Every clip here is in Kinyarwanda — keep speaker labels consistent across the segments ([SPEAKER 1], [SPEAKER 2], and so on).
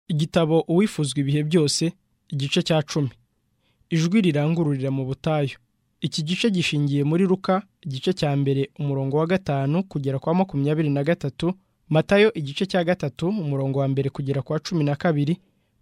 [SPEAKER 1] igitabo uwifuzwa ibihe byose igice cya cumi ijwi rirangururira mu butayu iki gice gishingiye muri ruka igice cya mbere umurongo wa gatanu kugera kwa makumyabiri na gatatu matayo igice cya gatatu umurongo wa mbere kugera kwa cumi na kabiri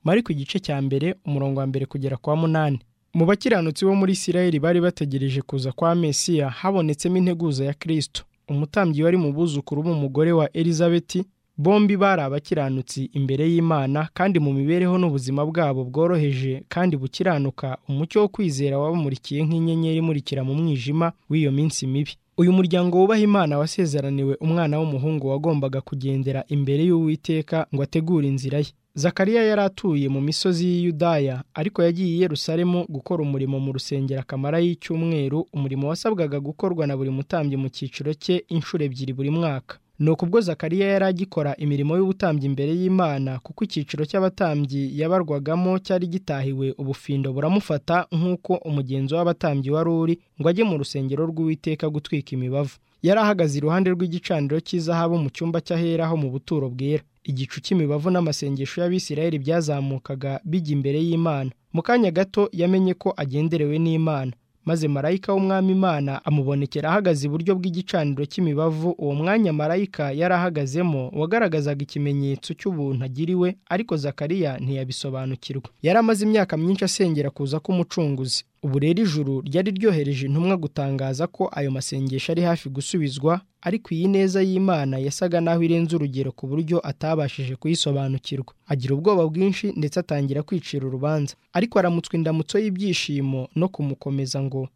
[SPEAKER 1] mariko igice cya mbere umurongo wa mbere kugera kwa munani mu bakiranutsi bo muri isirayeli bari bategereje kuza kwa mesiya habonetsemo integuza ya kirisito umutambyi wari mu buzukuru b'umugore wa elizabeti bombi bari abakiranutsi imbere y'imana kandi mu mibereho n'ubuzima bwabo bworoheje kandi bukiranuka umucyo wo kwizera wabamurikiye nk'inyenyeri imurikira mu mwijima w'iyo minsi mibi uyu muryango wubaha imana wasezeraniwe umwana w'umuhungu wagombaga kugendera imbere y'uwiteka ngo ategure inzira ye zakariya yari atuye mu misozi y'i Yudaya ariko yagiye i Yerusalemu gukora umurimo mu rusengero akamara y'icyumweru umurimo wasabwaga gukorwa na buri mutambyi mu cyiciro cye inshuro ebyiri buri mwaka ni ukubwo zakariya yari agikora imirimo y'ubutambyi imbere y'imana kuko icyiciro cy'abatambyi yabarwagamo cyari gitahiwe ubufindo buramufata nk'uko umugenzi w'abatambyi wari uri ngo ajye mu rusengero rw'uwiteka gutwika imibavu yari ahagaze iruhande rw'igicaniro cy'izahabu mu cyumba cy'ahera ho mu buturo bwera igicu cy'imibavu n'amasengesho y'abisirayeli byazamukaga bijya imbere y'imana mu kanya gato yamenye ko agenderewe n'imana maze marayika w'umwami imana amubonekera ahagaze iburyo bw'igicaniro cy'imibavu uwo mwanya marayika yari ahagazemo wagaragazaga ikimenyetso cy'ubuntu agiriwe ariko zakariya ntiyabisobanukirwa yari amaze imyaka myinshi asengera kuza k'umucunguzi ubu rero ijuru ryari ryohereje intumwa gutangaza ko ayo masengesho ari hafi gusubizwa ariko iyi neza y'imana yasaga n'aho irenze urugero ku buryo atabashije kuyisobanukirwa agira ubwoba bwinshi ndetse atangira kwicira urubanza ariko aramutswa indamutso y'ibyishimo no kumukomeza ngo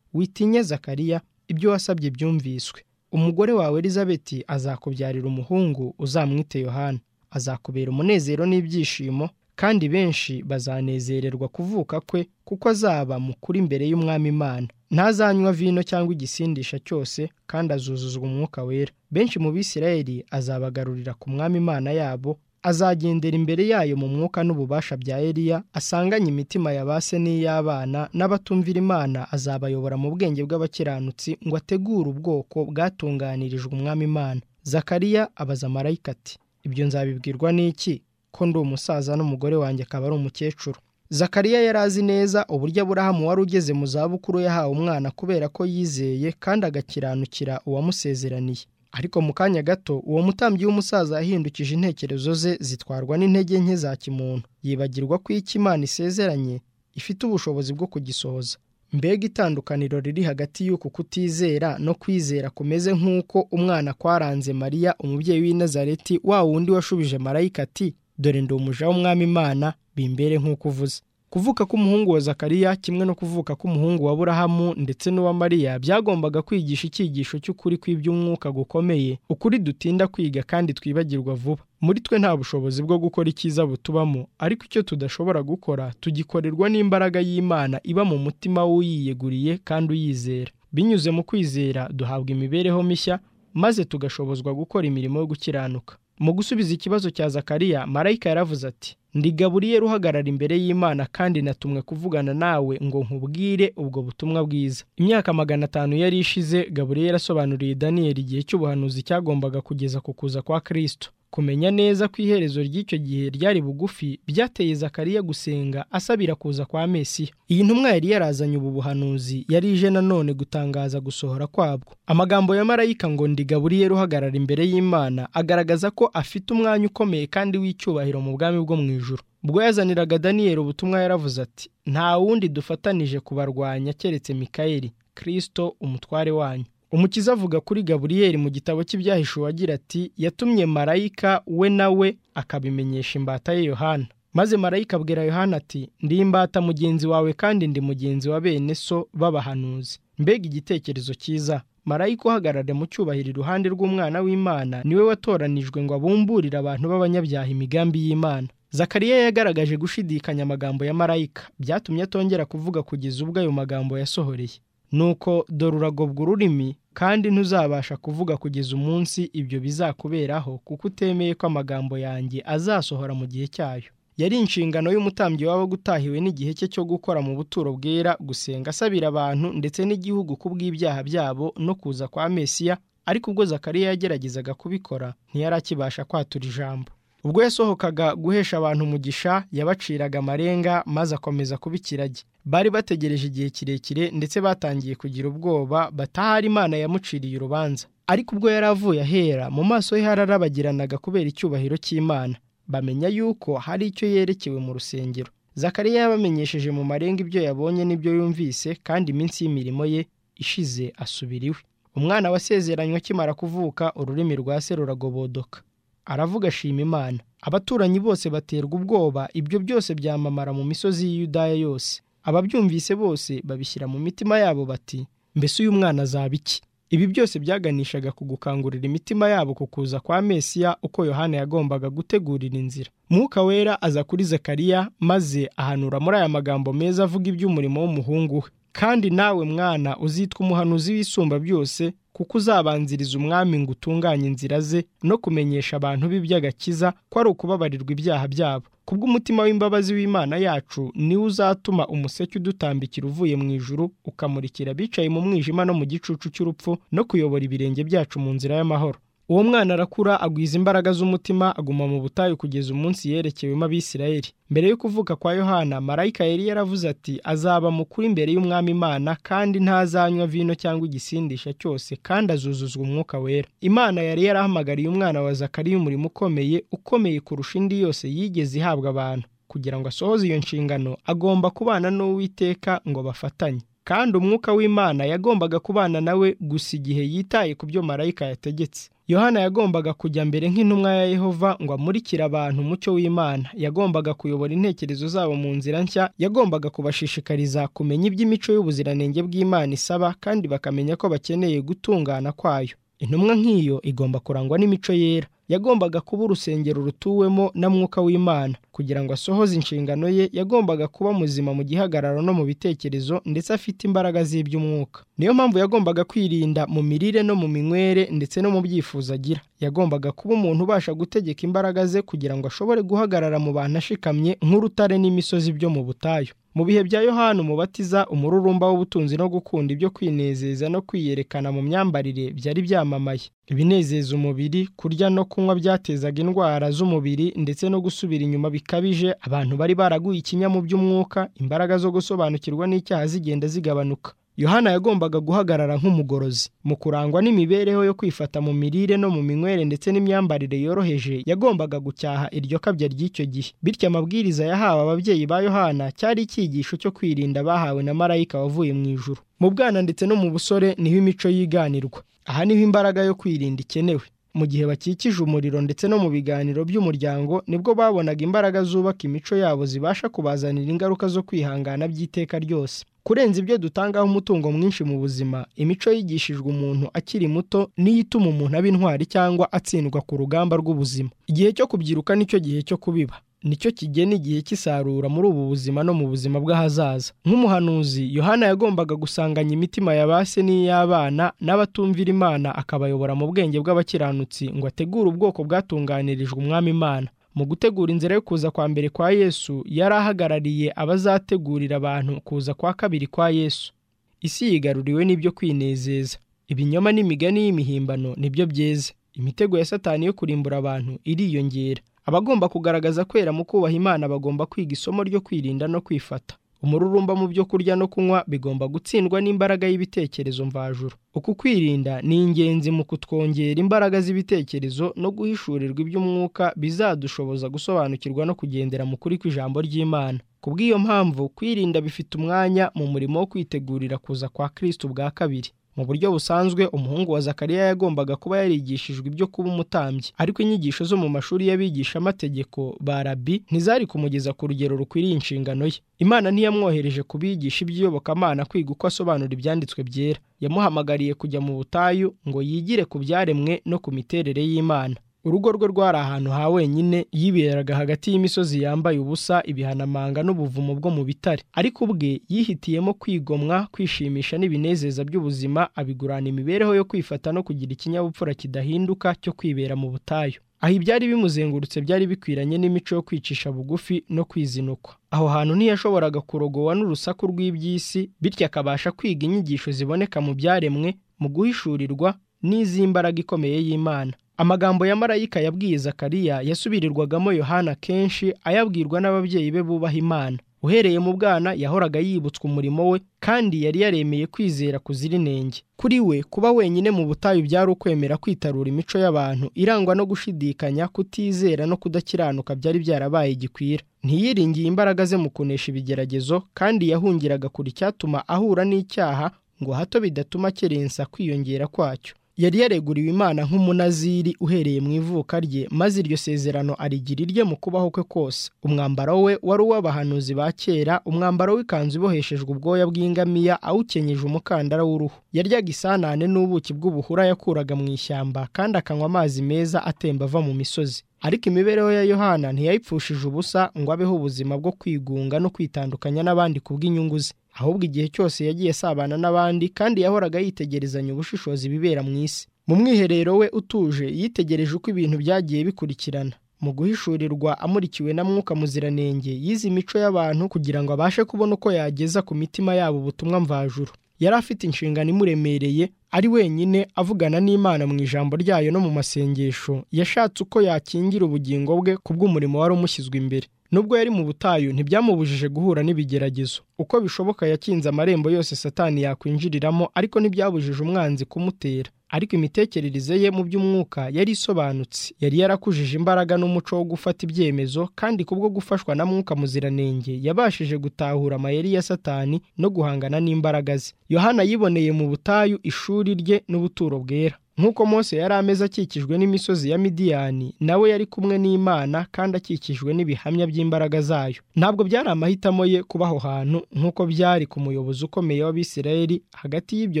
[SPEAKER 1] witinye zakariya ibyo wasabye byumviswe umugore wawe elizabeti azakubyarira umuhungu uzamwite yohana azakubera umunezero n'ibyishimo kandi benshi bazanezererwa kuvuka kwe kuko azaba mukuru imbere y'umwami imana ntazanywa vino cyangwa igisindisha cyose kandi azuzuzwa umwuka wera benshi mu bisirayeli azabagarurira ku mwami imana yabo azagendera imbere yayo mu mwuka n'ububasha bya Eliya asanganye imitima ya ba se n'iy'abana n'abatumvira imana azabayobora mu bwenge bw'abakiranutsi ngo ategure ubwoko bwatunganirijwe umwami imana zakariya abaza marayika ati ibyo nzabibwirwa n'iki ko ndi umusaza n'umugore wanjye akaba ari umukecuru zakariya yari azi neza uburyo aburahamu wari ugeze mu zabukuru yahawe umwana kubera ko yizeye kandi agakiranukira uwamusezeraniye ariko mu kanya gato uwo mutambyi w'umusaza yahindukije intekerezo ze zitwarwa n'intege nke za kimuntu yibagirwa ko icyo imana isezeranye ifite ubushobozi bwo kugisohoza mbega itandukaniro riri hagati y'uku kutizera no kwizera kumeze nk'uko umwana kwaranze mariya umubyeyi w'i Nazareti wa wundi washubije marayika ati dore ndi umuja w'umwami imana bimbere nk'uko uvuze kuvuka k'umuhungu wa zakariya kimwe no kuvuka k'umuhungu wa burahamu ndetse n'uwa mariya byagombaga kwigisha icyigisho cy'ukuri kw'iby'umwuka gukomeye ukuri dutinda kwiga kandi twibagirwa vuba muri twe nta bushobozi bwo gukora icyiza butubamo ariko icyo tudashobora gukora tugikorerwa n'imbaraga y'imana iba mu mutima w'uyiyeguriye kandi uyizera binyuze mu kwizera duhabwa imibereho mishya maze tugashobozwa gukora imirimo yo gukiranuka mu gusubiza ikibazo cya zakariya marayika yaravuze ati ndi gaburiyeri uhagarara imbere y'imana kandi natumwe kuvugana nawe ngo nkubwire ubwo butumwa bwiza imyaka magana atanu yari ishize gaburiyeri asobanuriye daniyeli igihe cy'ubuhanuzi cyagombaga kugeza ku kuza kwa kirisito kumenya neza ko iherezo ry'icyo gihe ryari bugufi byateye zakariya gusenga asabira kuza kwa mesiya iyi ntumwa yari yarazanye ubu buhanuzi yari ije nanone gutangaza gusohora kwabwo amagambo ya marayika ngo ndi gaburiyeri uhagarara imbere y'imana agaragaza ko afite umwanya ukomeye kandi w'icyubahiro mu bwami bwo mu ijuru ubwo yazaniraga daniyeli ubutumwa yaravuze ati nta wundi dufatanije kubarwanya keretse mikayeli kirisito umutware wanyu umukiza avuga kuri gaburiyeri mu gitabo cy'ibyahishuwe agira ati yatumye marayika we nawe akabimenyesha imbata ye yohana maze marayika abwira yohana ati ndi imbata mugenzi wawe kandi ndi mugenzi wa bene so b'abahanuzi mbega igitekerezo cyiza marayika uhagarara mu cyubahiro iruhande rw'umwana w'imana niwe watoranijwe ngo abumburire abantu b'abanyabyaha imigambi y'imana zakariya yagaragaje gushidikanya amagambo ya marayika byatumye atongera kuvuga kugeza ubwo ayo magambo yasohoreye nuko dore uragobwa ururimi kandi ntuzabasha kuvuga kugeza umunsi ibyo bizakuberaho kuko utemeye ko amagambo yanjye azasohora mu gihe cyayo yari inshingano y'umutambyi waba gutahiwe n'igihe cye cyo gukora mu buturo bwera gusenga asabira abantu ndetse n'igihugu ku bw'ibyaha byabo no kuza kwa mesiya ariko ubwo zakariya yageragezaga kubikora ntiyarakibasha kwatura ijambo ubwo yasohokaga guhesha abantu umugisha yabaciraga amarenga maze akomeza kuba ikiragi bari bategereje igihe kirekire ndetse batangiye kugira ubwoba batahari imana yamuciriye urubanza ariko ubwo yari avuye ahera mu maso he hararabagiranaga kubera icyubahiro cy'imana bamenya yuko hari icyo yerekewe mu rusengero zakariya yabamenyesheje mu marenga ibyo yabonye n'ibyo yumvise kandi iminsi y'imirimo ye ishize asubira iwe umwana wasezeranywe akimara kuvuka ururimi rwa se ruragobodoka aravuga ashima imana abaturanyi bose baterwa ubwoba ibyo byose byamamara mu misozi y'iyudaya yose ababyumvise bose babishyira mu mitima yabo bati mbese uyu mwana azaba iki ibi byose byaganishaga ku gukangurira imitima yabo ku kuza kwa mesiya uko yohana yagombaga gutegurira inzira mwuka wera aza kuri zakariya maze ahanura muri aya magambo meza avuga iby'umurimo w'umuhungu we kandi nawe mwana uzitwa umuhanuzi w'isumba byose kuko uzabanziriza umwami ngo utunganye inzira ze no kumenyesha abantu b'iby'agakiza ko ari ukubabarirwa ibyaha byabo kubw'umutima w'imbabazi w'imana yacu niwe uzatuma umuseke udutambikira uvuye mu ijuru ukamurikira abicaye mu mwijima no mu gicucu cy'urupfu no kuyobora ibirenge byacu mu nzira y'amahoro uwo mwana arakura agwiza imbaraga z'umutima aguma mu butayu kugeza umunsi yerekewemo abisirayeli mbere yo kuvuka kwa yohana marayika yari yaravuze ati azaba mukuru imbere y'umwami imana kandi ntazanywa vino cyangwa igisindisha cyose kandi azuzuzwa umwuka wera imana yari yarahamagariye umwana wa zakariya umurimo ukomeye ukomeye kurusha indi yose yigeze ihabwa abantu kugira ngo asohoze iyo nshingano agomba kubana n'uwiteka ngo bafatanye kandi umwuka w'imana yagombaga kubana nawe gusa igihe yitaye ku byo marayika yategetse yohana yagombaga kujya mbere nk'intumwa ya yehova ngo amurikire abantu umucyo w'imana yagombaga kuyobora intekerezo zabo mu nzira nshya yagombaga kubashishikariza kumenya iby'imico y'ubuziranenge bw'imana isaba kandi bakamenya ko bakeneye gutungana kwayo intumwa nk'iyo igomba kurangwa n'imico yera yagombaga kuba urusengero rutuwemo na mwuka w'imana kugira ngo asohoze inshingano ye yagombaga kuba muzima mu gihagararo no mu bitekerezo ndetse afite imbaraga z'iby'umwuka niyo mpamvu yagombaga kwirinda mu mirire no mu minywere ndetse no mu byifuzo agira yagombaga kuba umuntu ubasha gutegeka imbaraga ze kugira ngo ashobore guhagarara mu bantu ashikamye nk'urutare n'imisozi byo mu butayu mu bihe bya yohana umubatiza umururumba w'ubutunzi no gukunda ibyo kwinezeza no kwiyerekana mu myambarire byari byamamaye ibinezeza umubiri kurya no kunywa byatezaga indwara z'umubiri ndetse no gusubira inyuma bikabije abantu bari baraguye ikinya mu by'umwuka imbaraga zo gusobanukirwa n'icyaha zigenda zigabanuka yohana yagombaga guhagarara nk'umugorozi mu kurangwa n'imibereho yo kwifata mu mirire no mu minywere ndetse n'imyambarire yoroheje yagombaga gucyaha iryo kabya ry'icyo gihe bityo amabwiriza yahawe ababyeyi ba yohana cyari icyigisho cyo kwirinda bahawe na marayika wavuye mu ijuru mu bwana ndetse no mu busore niho imico yiganirwa aha niho imbaraga yo kwirinda ikenewe mu gihe bakikije umuriro ndetse no mu biganiro by'umuryango nibwo babonaga imbaraga zubaka imico yabo zibasha kubazanira ingaruka zo kwihangana by'iteka ryose kurenza ibyo dutangaho umutungo mwinshi mu buzima imico yigishijwe umuntu akiri muto niyo ituma umuntu aba intwari cyangwa atsindwa ku rugamba rw'ubuzima igihe cyo kubyiruka nicyo gihe cyo kubiba nicyo kigena igihe cy'isarura muri ubu buzima no mu buzima bw'ahazaza nk'umuhanuzi yohana yagombaga gusanganya imitima ya ba se n'iy'abana n'abatumvira imana akabayobora mu bwenge bw'abakiranutsi ngo ategure ubwoko bwatunganirijwe umwami imana mu gutegura inzira yo kuza kwa mbere kwa yesu yari ahagarariye abazategurira abantu kuza kwa kabiri kwa yesu isi yigaruriwe n'ibyo kwinezeza ibinyoma n'imigani y'imihimbano nibyo byeze imitego ya satani yo kurimbura abantu iriyongera abagomba kugaragaza kwera mu kubaha imana bagomba kwiga isomo ryo kwirinda no kwifata umururumba mu byo kurya no kunywa bigomba gutsindwa n'imbaraga y'ibitekerezo mvajuru uku kwirinda ni ingenzi mu kutwongera imbaraga z'ibitekerezo no guhishurirwa iby'umwuka bizadushoboza gusobanukirwa no kugendera mu kuri kw'ijambo ry'imana kubw'iyo mpamvu kwirinda bifite umwanya mu murimo wo kwitegurira kuza kwa kristo bwa kabiri mu buryo busanzwe umuhungu wa zakariya yagombaga kuba yarigishijwe ibyo kuba umutambyi ariko inyigisho zo mu mashuri y'abigishamategeko ba rabi ntizari kumugeza ku rugero rukwiriye inshingano ye imana ntiyamwohereje kubigisha iby'iyobokamana kwiga uko asobanura ibyanditswe byera yamuhamagariye kujya mu butayu ngo yigire ku byaremwe no ku miterere y'imana urugo rwe rwari ahantu ha wenyine yiberaga hagati y'imisozi yambaye ubusa ibihanamanga n'ubuvumo bwo mu bitare ariko ubwe yihitiyemo kwigomwa kwishimisha n'ibinezeza by'ubuzima abigurana imibereho yo kwifata no kugira ikinyabupfura kidahinduka cyo kwibera mu butayu aha ibyari bimuzengurutse byari bikwiranye n'imico yo kwicisha bugufi no kwizinukwa aho hantu ntiyashoboraga kurogowa n'urusaku rw'iby'isi bityo akabasha kwiga inyigisho ziboneka mu byaremwe mu guhishurirwa n'iz'imbaraga ikomeye y'imana amagambo ya marayika yabwiye zakariya yasubirirwagamo yohana kenshi ayabwirwa n'ababyeyi be bubaha imana uhereye mu bwana yahoraga yibutswa umurimo we kandi yari yaremeye kwizera kuzira inenge kuri we kuba wenyine mu butayu byari ukwemera kwitarura imico y'abantu irangwa no gushidikanya kutizera no kudakiranuka byari byarabaye igikwira ntiyiringiye imbaraga ze mu kunesha ibigeragezo kandi yahungiraga kure icyatuma ahura n'icyaha ngo hato bidatuma kerensa kwiyongera kwacyo yari yareguriwe imana nk'umunaziri uhereye mu ivuka rye maze iryo sezerano arigira irye mu kubaho kwe kose umwambaro we wari uw'abahanuzi ba kera umwambaro w'ikanzu iboheshejwe ubwoya bw'ingamiya awukenyeje umukandara w'uruhu yaryaga isanane n'ubuki bw'ubuhura yakuraga mu ishyamba kandi akanywa amazi meza atemba ava mu misozi ariko imibereho ya yohana ntiyayipfushije ubusa ngo abeho ubuzima bwo kwigunga no kwitandukanya n'abandi kubw'inyungu ze ahubwo igihe cyose yagiye asabana n'abandi kandi yahoraga yitegerezanya ubushishozi bibera mu isi mu mwiherero we utuje yitegereje uko ibintu byagiye bikurikirana mu guhishurirwa amurikiwe na mwuka muziranenge yize imico y'abantu kugira ngo abashe kubona uko yageza ku mitima yabo ubutumwa mvajuru yari afite inshingano imuremereye ari wenyine avugana n'imana mu ijambo ryayo no mu masengesho yashatse uko yakingira ubugingo bwe ku bw'umurimo wari umushyizwe imbere nubwo yari mu butayu ntibyamubujije guhura n'ibigeragezo uko bishoboka yakinze amarembo yose satani yakwinjiriramo ariko ntibyabujije umwanzi kumutera ariko imitekerereze ye mu by'umwuka yari isobanutse yari yarakujije imbaraga n'umuco wo gufata ibyemezo kandi kubwo gufashwa na mwuka muziranenge yabashije gutahura amayeri ya satani no guhangana n'imbaraga ze yohana yiboneye mu butayu ishuri rye n'ubuturo bwera nk'uko mose yari ameze akikijwe n'imisozi ya midiyani nawe yari kumwe n'imana kandi akikijwe n'ibihamya by'imbaraga zayo ntabwo byari amahitamo ye kuba aho hantu nk'uko byari ku muyobozi ukomeye w'abisirayeli hagati y'ibyo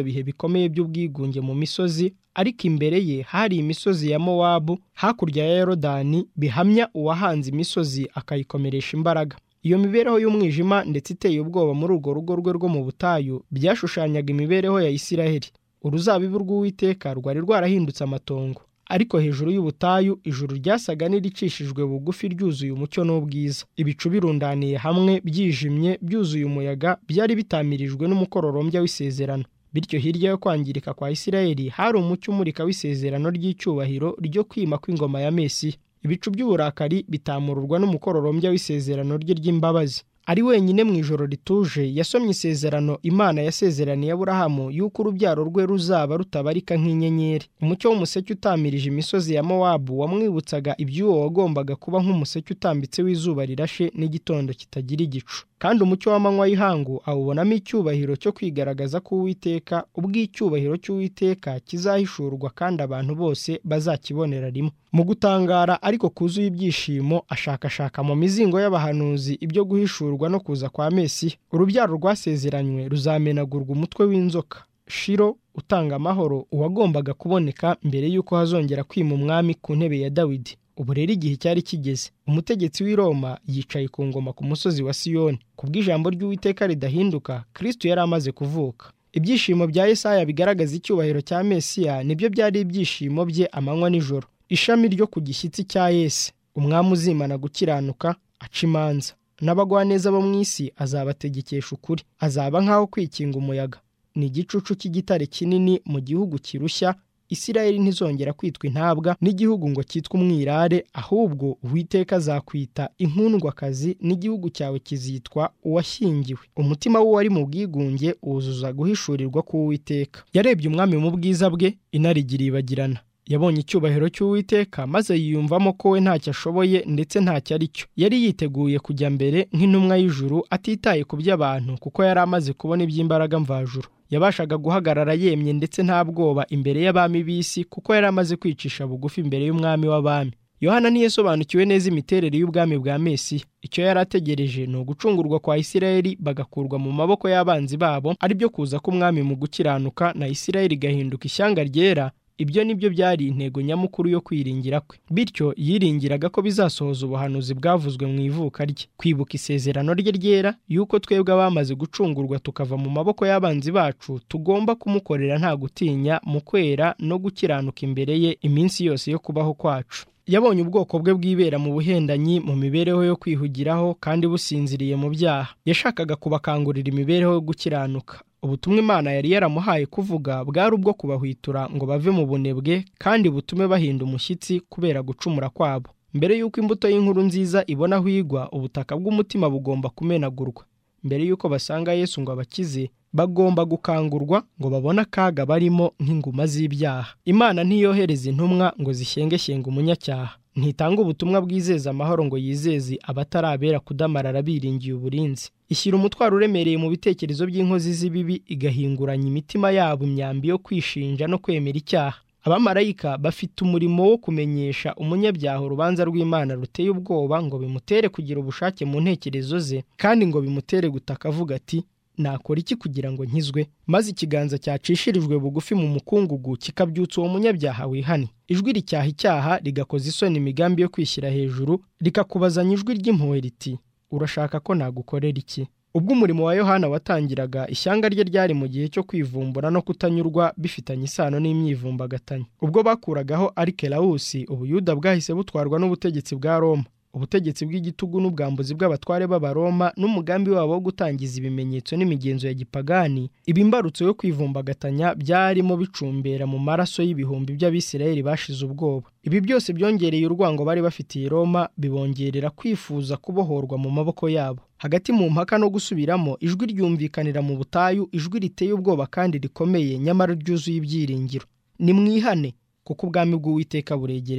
[SPEAKER 1] bihe bikomeye by'ubwigunge mu misozi ariko imbere ye hari imisozi ya mowabu hakurya ya yorodani bihamya uwahanze imisozi akayikomeresha imbaraga iyo mibereho y'umwijima ndetse iteye ubwoba muri urwo rugo rwe rwo mu butayu byashushanyaga imibereho ya isiraheli uruzabibu rw'uwiteka rwari rwarahindutse amatongo ariko hejuru y'ubutayu ijuru ryasaga n'iricishijwe bugufi ryuzuye umucyo n'ubwiza ibicu birundaniye hamwe byijimye byuzuye umuyaga byari bitamirijwe n'umukororombya w'isezerano bityo hirya yo kwangirika kwa isirayeli hari umucyo umurika w'isezerano ry'icyubahiro ryo kwima kw'ingoma ya mesiya ibicu by'uburakari bitamururwa n'umukororombya w'isezerano rye ry'imbabazi ari wenyine mu ijoro rituje yasomye isezerano imana yasezeraniye aburahamu y'uko urubyaro rwe ruzaba rutabarika nk'inyenyeri umucyo w'umuseke utamirije imisozi ya mowabu wamwibutsaga iby'uwo wagombaga kuba nk'umuseke utambitse w'izuba rirashe n'igitondo kitagira igicu kandi umucyo w'amanywa y'ihangu awubonamo icyubahiro cyo kwigaragaza k'uwiteka ubw'icyubahiro cy'uwiteka kizahishurwa kandi abantu bose bazakibonera rimwe mu gutangara ariko kuzuye ibyishimo ashakashaka mu mizingo y'abahanuzi ibyo guhishurwa no kuza kwa mesiya urubyaro rwasezeranywe ruzamenagurwa umutwe w'inzoka shiro utanga amahoro uwagombaga kuboneka mbere y'uko hazongera kwima umwami ku ntebe ya dawidi ubu rero igihe cyari kigeze umutegetsi w'i Roma yicaye ku ngoma ku musozi wa siyoni kubw'ijambo ry'uwiteka ridahinduka kirisito yari amaze kuvuka ibyishimo bya Yesaya bigaragaza icyubahiro cya mesiya nibyo byari ibyishimo bye amanywa n'ijoro ishami ryo ku gishyitsi cya yesi umwami uzimana gukiranuka aca imanza n'abagwaneza bo mu isi azabategekesha ukuri azaba nk'aho kwikinga umuyaga ni igicucu cy'igitare kinini mu gihugu kirushya isirayeli ntizongera kwitwa intabwa n'igihugu ngo cyitwe umwirare ahubwo uwiteka azakwita inkundwakazi n'igihugu cyawe kizitwa uwashyingiwe umutima we wari mu bwigunge wuzuza guhishurirwa k'uwiteka yarebye umwami mu bwiza bwe inarigiri ibagirana yabonye icyubahiro cy'uwiteka maze yiyumvamo ko we ntacyo ashoboye ndetse ntacyo ari cyo yari yiteguye kujya mbere nk'intumwa y'ijuru atitaye ku by'abantu kuko yari amaze kubona iby'imbaraga mvajuru yabashaga guhagarara yemye ndetse nta bwoba imbere y'abami b'isi kuko yari amaze kwicisha bugufi imbere y'umwami w'abami yohana ntiyasobanukiwe neza imiterere y'ubwami bwa mesiya icyo yari ategereje ni ugucungurwa kwa isirayeli bagakurwa mu maboko y'abanzi babo ari byo kuza k'umwami mu gukiranuka na isirayeli igahinduka ishyanga ryera ibyo ni byo byari intego nyamukuru yo kwiringira kwe bityo yiringiraga ko bizasohoza ubuhanuzi bwavuzwe mu ivuka rye kwibuka isezerano rye ryera y'uko twebwe abamaze gucungurwa tukava mu maboko y'abanzi bacu tugomba kumukorera nta gutinya mu kwera no gukiranuka imbere ye iminsi yose yo kubaho kwacu yabonye ubwoko bwe bwibera mu buhendanyi mu mibereho yo kwihugiraho kandi businziriye mu byaha yashakaga kubakangurira imibereho yo gukiranuka ubutumwa imana yari yaramuhaye kuvuga bwari ubwo kubahwitura ngo bave mu bunebwe kandi butume bahinda umushyitsi kubera gucumura kwabo mbere y'uko imbuto y'inkuru nziza ibona aho igwa ubutaka bw'umutima bugomba kumenagurwa mbere y'uko basanga yesu ngo abakize bagomba gukangurwa ngo babone akaga barimo nk'inguma z'ibyaha imana ntiyohereza intumwa ngo zishyengeshyenga umunyacyaha ntitanga ubutumwa bwizeza amahoro ngo yizeze abatarabera kudamarara biringiye uburinzi ishyira umutwaro uremereye mu bitekerezo by'inkozi z'ibibi igahinguranya imitima yabo imyambi yo kwishinja no kwemera icyaha abamarayika bafite umurimo wo kumenyesha umunyabyaha urubanza rw'imana ruteye ubwoba ngo bimutere kugira ubushake mu ntekerezo ze kandi ngo bimutere gutaka avuga ati nakora iki kugira ngo nkizwe maze ikiganza cyacishirijwe bugufi mu mukungugu kikabyutsa uwo munyabyaha wihane ijwi ricyaha icyaha rigakoza isoni imigambi yo kwishyira hejuru rikakubazanya ijwi ry'impuhwe riti urashaka ko nagukorera iki ubwo umurimo wa yohana watangiraga ishyanga rye ryari mu gihe cyo kwivumbura no kutanyurwa bifitanye isano n'imyivumbagatanyo ubwo bakuragaho arikelawusi ubuyuda bwahise butwarwa n'ubutegetsi bwa roma ubutegetsi bw'igitugu n'ubwambuzi bw'abatware b'abaroma n'umugambi wabo wo gutangiza ibimenyetso n'imigenzo ya gipagani ibimbarutso yo kwivumbagatanya byarimo bicumbera mu maraso y'ibihumbi by'abisirayeli bashize ubwoba ibi byose byongereye urwango bari bafitiye roma bibongerera kwifuza kubohorwa mu maboko yabo hagati mu mpaka no gusubiramo ijwi ryumvikanira mu butayu ijwi riteye ubwoba kandi rikomeye nyamara ryuzuye ibyiringiro nimwihane kuko ubwami bw'uwiteka buregereje